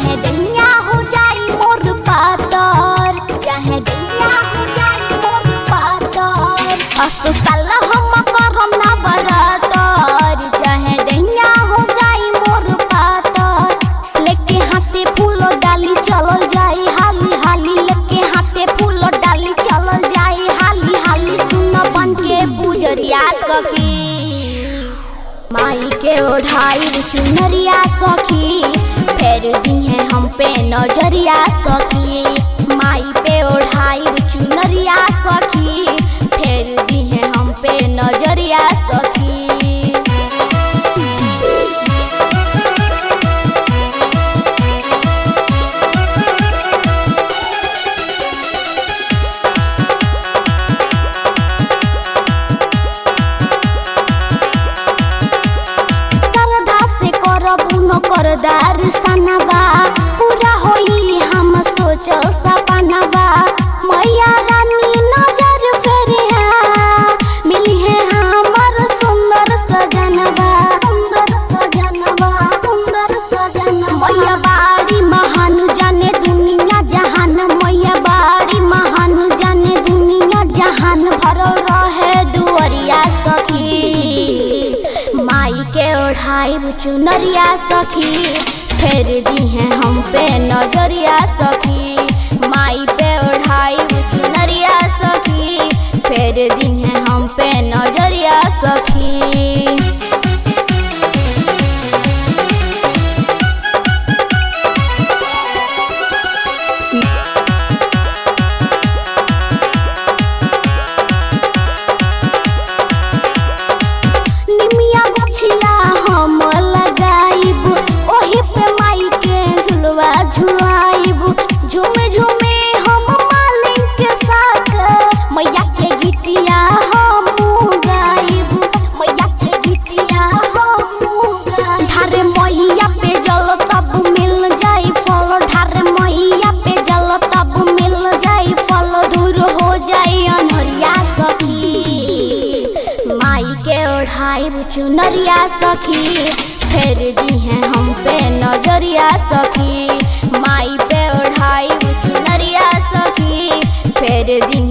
चाहे दैया हो जाई मोर पातर चाहे दैया हो जाई मोर पातर अस्तो साल हम करम ना बरातर चाहे दैया हो जाई मोर पातर लेके हाथे फूल डाली चलल जाई हाली हाली लेके हाथे फूल डाली चलल जाई हाली हाली सुन बन के पुजरिया सखी माई के ओढ़ाई चुनरिया सखी फेर दिहे हम पे नजरिया सखी माई पे ओढ़ाई चुनरिया सखी फेर दिहे हम पे नजरिया सखी श्रद्धा से करबू न करदार सनवा पूरा होई हम सोच सपनवा मैया रानी नजर फेरे मिली है हमर सुंदर सजनवा सुंदर सजनवा सुंदर सजनवा मैया बाड़ी महान जाने दुनिया जहान मैया बाड़ी महान जाने दुनिया जहान भरल रहे दुअरिया सखी माई के ओढ़ाई चुनरिया सखी फेर दी है हम पे नजरिया सखी माई पे ओढ़ाई चुनरिया सखी फेर दी है हम पे नजरिया सखी निमिया गछिया हम लगाइब ओही पे माई के झुलवा झुलाइब झूमे झूमे हम मालिक के साथ मैया के गीतिया हम गाइब मैया के गीतिया हम गाइब ढारे मैया पे जल तब मिल जाई फल ढारे मैया पे जल तब मिल जाई फल दूर हो जाई अनहरिया सखी माई के ओढ़ाई चुनरिया सखी फेर दी है हम पे नजरिया सखी माई पे ओढ़ाई चुनरिया सखी फेर दी